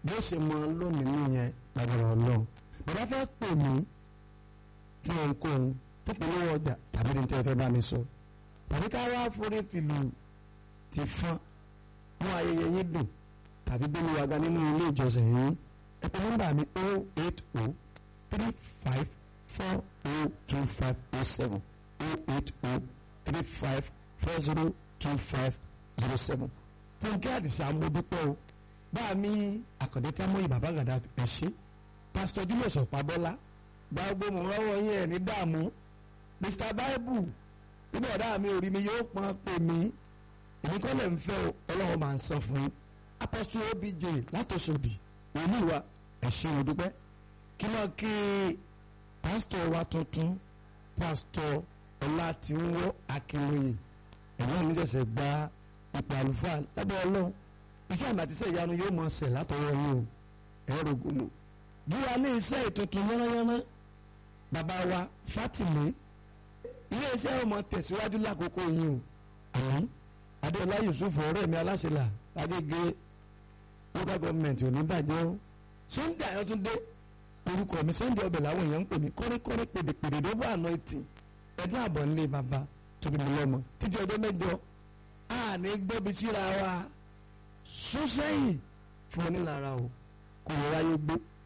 bí ó ṣe mọ lónìí nìyẹn lágbára ọlọ́run bàbá fẹ́ pè mí fún ohunkóhun tó polówó ọjà tàbí ní tẹ́tẹ́ bá mi sọ tàbí ká wá forí fìlù ti fọ́n mú ayẹyẹ yín dùn tàbí gbé mi wá ga nínú ilé ìjọsìn yín ẹ pè nọ́mbà mi o eight o three five four o two five o seven o eight o three five four zero two five zero seven fúnkẹ́ àdìsá amódúpẹ́ o báà mi àkàndé tí a mọ̀ yìí bàbá gàdá ẹ ṣe pásítọ̀ julius ọ̀pábọ́lá gbàgbó mọ̀ lọ́wọ́ yín ẹ̀ ní dààmú mr bible nígbà ọ̀dá mi ò rí mi yóò pọ́n pè mí èmi kọ́ lẹ̀ ń fẹ́ o ọlọ́run máa ń san fún yín apọ́sítọ̀ obj látòsòdì olúwa ẹ ṣé o dúpẹ́ kí náà kí pásítọ̀ wa tuntun pásítọ̀ ọlátìwọ́ akínlóye ẹ̀wọ̀n mi ṣẹ̀ṣẹ̀ gba ipò àlùfáà lábẹ́ ọlọ́run iṣẹ́ àmì àtisẹ́ ìyanu yóò mọ̀ ṣẹ̀ látọwọ́ yín o ẹ̀rọ gbòòlò gíga ní iṣẹ́ ìtuntun yánnayánná bàbá wa Fátìmí ilé iṣẹ́ ọmọ tẹ̀síwájú lákòókò yín o àmín Adéọlá Yusuf ọ̀rẹ́ mi aláṣẹlà Agége local government ò ní bàjẹ́ o Sunday Ayọ̀túndé orúkọ mi Sunday ọbẹ̀ làwọn èèyàn ń pè mí kọ́ríkọ́rí pèdèpèdè ló bá àná etí ẹ̀dá àbọ̀ ńlé bàbá tóbi mi lọ́mọ títí ọjọ́ mẹ́jọ àní gbọ́bi síra wa sún sẹ́yìn fún onílára o kò wáyé gbé